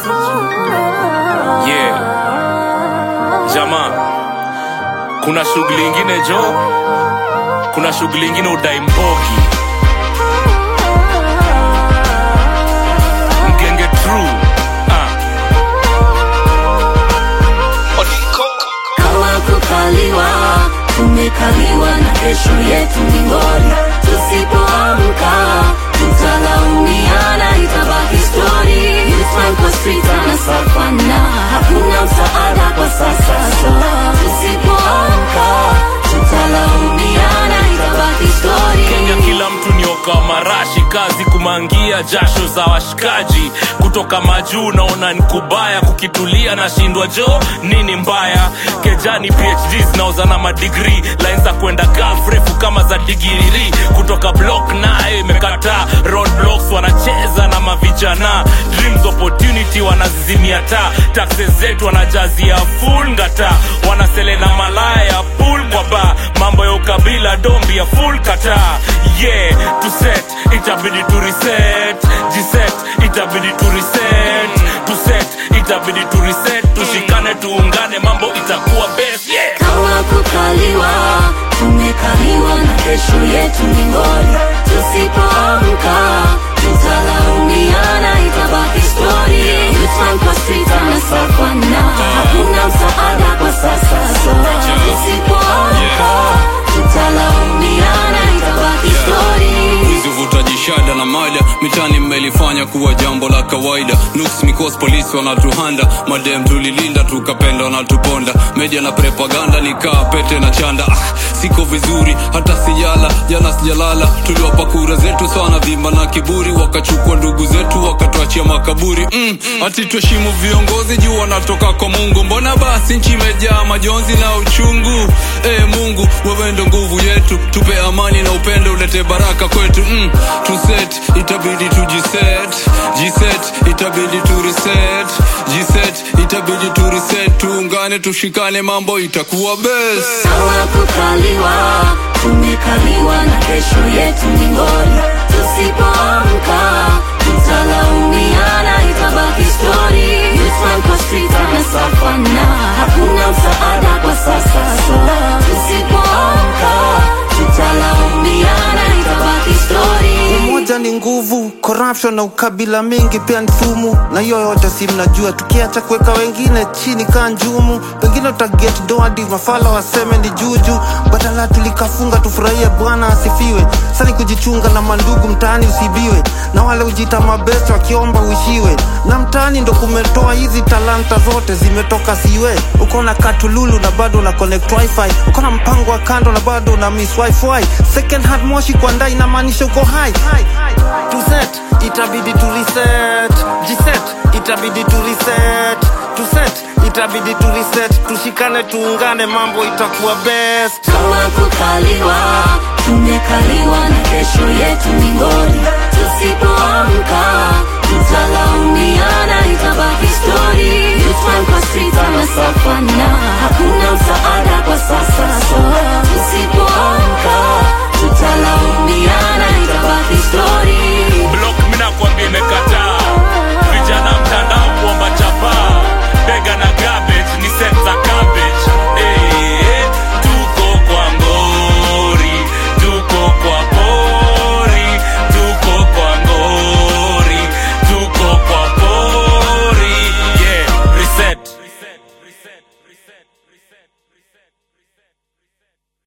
Yeah. Jamaa, kuna shughuli ingine jo, kuna shughuli ingine udai mbogi mgenge true ah. Kawa kukaliwa, tumekaliwa na kesho yetu ni ngori. Tusipoamka tutalaumiana, itabaki story. Youthman kwa street anasafana, hakuna msaada kwa sasa. So tusipoamka tutalaumiana, itabaki story. Kenya kila mtu nioka marashi kazi kumangia jasho za washikaji kutoka majuu naona ni kubaya kukitulia na shindwa jo nini mbaya kejani phd zinaoza na madigri line za kwenda gaf refu kama za digiriri kutoka block nayo imekataa roadblocks wanacheza na mavijana dreams opportunity wanazizimia taa taxes zetu wanajazia full ngata wanasele na malaya ya pool kwa ba mambo ya ukabila dombi ya full kata yeah to set itabidi tu reset jiset itabidi tu reset to set itabidi tu reset tushikane tuungane mambo itakuwa best yeah Kawa kukaliwa, tumekaliwa na kesho yetu ni ngori. Tusipoamka tutalaumiana, itabaki story. Youthman kwa street anasafana, hakuna msaada kwa sasa. So tusipoamka tutalaumiana, itabaki story. hizi uvutaji shada na mada mitani mmelifanya kuwa jambo la kawaida nuks mikos polisi wanatuhanda madem tulilinda tukapenda wanatuponda media na propaganda nikaa pete na chanda ah, siko vizuri hata sijala jana sijalala tuliwapa kura zetu sana vimba na kiburi wakachukua ndugu zetu wakatuachia makaburi mm, ati tuheshimu viongozi juu wanatoka kwa mungu mbona basi nchi imejaa majonzi na uchungu e mungu wewe ndo nguvu yetu tupe amani na upendo ulete baraka kwetu mm, tuset itabidi tujiset jiset itabidi tureset jiset itabidi tureset tuungane tushikane mambo itakuwa best Sawa kukaliwa, tumekaliwa na kesho yetu ni ngori. Tusipoamka tutalaumiana, itabaki story. Youthman kwa street anasafana, hakuna msaada kwa sasa. So tusipoamka tutalaumiana, itabaki story. umoja ni nguvu corruption na ukabila mingi pia ni sumu na hiyo yote si mnajua tukiacha kuweka wengine chini kaa njumu pengine utaget doadi mafala waseme ni juju badala tulikafunga tufurahie bwana asifiwe sani kujichunga na mandugu mtaani usibiwe na wale ujita mabest wakiomba uishiwe na mtaani ndo kumetoa hizi talanta zote zimetoka siwe uko na katululu na bado na connect wifi uko na mpango wa kando na bado na miss wifi second hand moshi kwa ndai inamaanisha uko high to set itabidi tu reset jiset itabidi tu reset to set itabidi tu reset tushikane tuungane mambo itakuwa best Kama kukaliwa, tumekaliwa na kesho yetu ni ngori. Tusipoamka